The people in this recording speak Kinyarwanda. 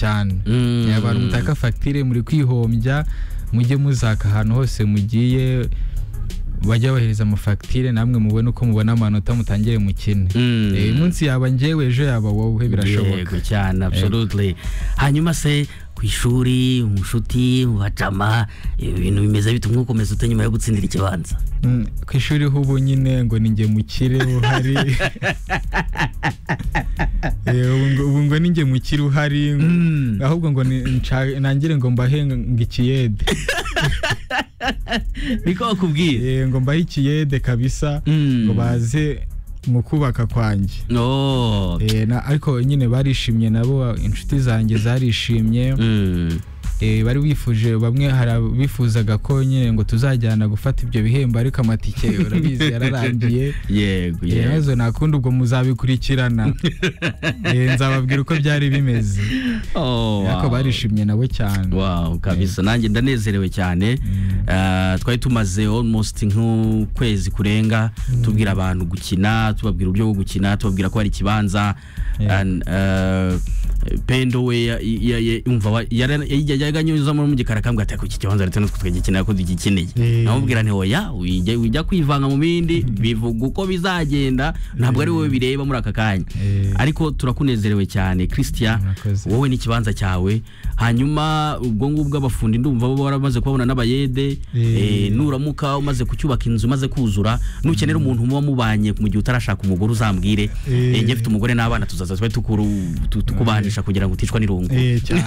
cyane yabara umutaka fagitire muri kwihombya mujye muzaka ahantu hose mugiye bajye bahereza amafagitire namwe mubone uko mubona amanota mutangire mukine Eh, umunsi yaba njyewe ejo yaba wowe birashoboka yego cyane absolutely hanyuma se ku ishuri mu nshuti mu bacama ibintu bimeze bite umwe ukomeza ute nyuma yo gutsindira ikibanza Mm, ku ishuri ho ubu nyine ngo ni njye mukire uhari Eh, ubu ngo- ubu ngo ni njye mukire uhari ahubwo ngo ni- nca- nangire ngo mbahe ngo ikiyede niko bakubwiye Eh, ngo mbahe ikiyede kabisa Mm. ngo baze mu kubaka kwanjye no Eh, na- ariko nyine barishimye nabo inshuti zanjye zarishimye Mm. Eh, bari bifuje bamwe hari abifuzaga ko nyine ngo tuzajyana gufata ibyo bihembo ariko amatike urabizi yararangiye yego yego yemezo nta kundi ubwo muzabikurikirana Eh, nzababwira uko byari bimeze Oh, ariko wow. barishimye nabo cyane Wow, kabisa nanjye ndanezerewe cyane Eh, twari tumaze almost nk'ukwezi kurenga tubwira abantu gukina tubabwira uburyo bwo gukina tubabwira ko hari ikibanza Yeah. And, eh, pendo we ya- ya- ya- yumva wa- yara- yajya- yajyaga anyuzamo mu gikari akambwira ati "Ariko iki kibanza ndetse natwe twagikeneye ko tugikeneye Yeah. namubwira nti oya wijya wijya kwivanga mu bindi bivuga uko bizagenda ntabwo ari wowe bireba muri aka kanya Yeah. ariko turakunezerewe cyane christian Murakoze. wowe n'ikibanza cyawe hanyuma ubwo ngubwo abafundi ndumva bo baramaze kubabona n'abayede Eh. eh, nuramuka umaze kucyubaka inzu umaze kuzura nukenera umuntu muba mubanye mu gihe utarashaka umugore uzambwire Eh. eh, njye mfite umugore n'abana tuzaza tube tukuru- tu- tukubanisha kugira ngo uticwa n'irungu Eh, cyane